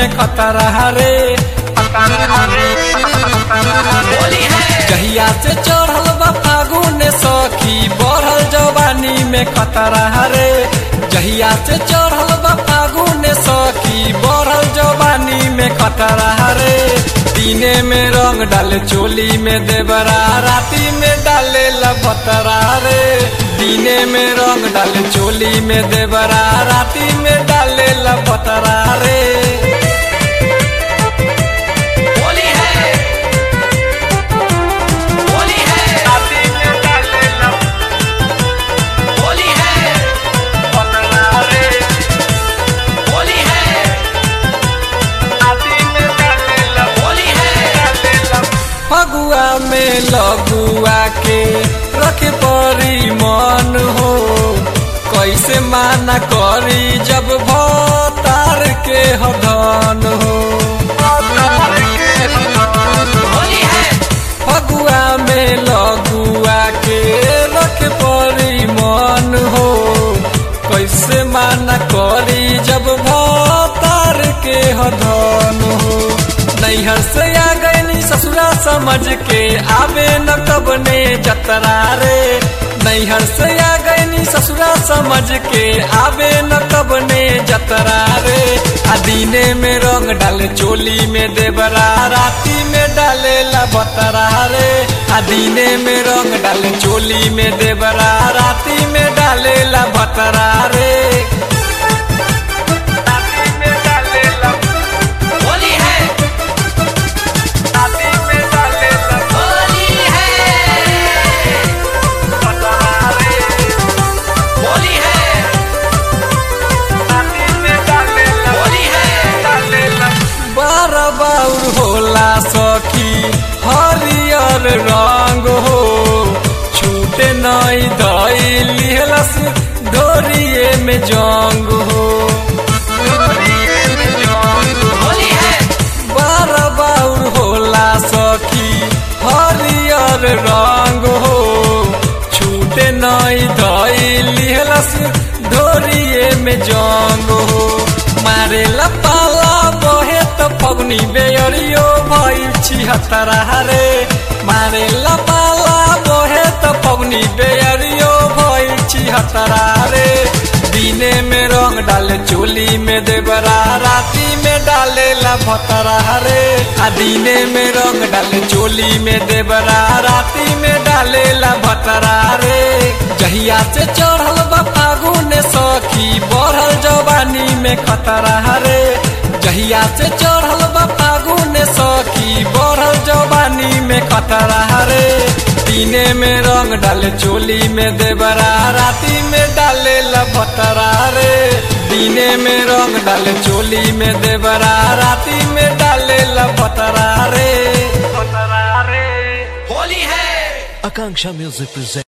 में खतरा रे जहिया से चढ़ल बा फागुन सखी बढ़ल जवानी में खतरा रे जहिया से चढ़ल बा फागुन सखी बढ़ल जवानी में खतरा रे दिने में रंग डाले चोली में देवरा राती में डाले लभतरा रे दिने में रंग डाले चोली में देवरा राती में डाले लभतरा रे होली है होली है राती में डाले होली है लभतरा रे होली है राती में डाले लभ होली है फगुआ में लगुआ के रखे परी मन हो कैसे माना करी जब भतार के हधन हो होली है फगुआ में लगुआ के रखे परी मन हो कैसे माना करी जब भतार के हधन हो नैहर से आ गई ससुरा समझ के आवे न कब ने जतरा रे नैहर से आ गई ससुरा समझ के आवे न कब ने जतरा रे आ दीने में रंग डाले चोली में देवरा राती में डाले लबतरा रे आ दीने में रंग डाले चोली में देवरा राती में डाले लबतरा रे राती में डाले होली है राती में डाले होली है लबतरा रे होली है राती में डाले होली है बार बाउर होला सखी हरियर रंग हो छूटे नई दई लिहलस डोरिए में जंग हो होली है बार बाउर होला सखी हरियर रंग हो छूटे नई दई लिहलस डोरिए में जंग हो मारे लपाला बहे त फगुनी बेअरियो भइल छिहत्तरा रे मारे लपाला बहे त फगुनी बेअरियो भइल छिहत्तरा रे दिने में रंग डाले चोली में देवरा राती में डाले लभतरा रे आ दिने में रंग डाले चोली में देवरा राती में डाले लभतरा रे जहिया से चढ़ल बा फागुन सखी बढ़ल जवानी में खतरा रे जहिया से चढ़ल बा फागुन सखी बढ़ल जवानी में खतरा रे दिने में रंग डाले चोली में देवरा राती में डाले लभतरा रे दिने में रंग डाले चोली में देवरा राती में डाले लभतरा रे होली है Akanksha Music presents.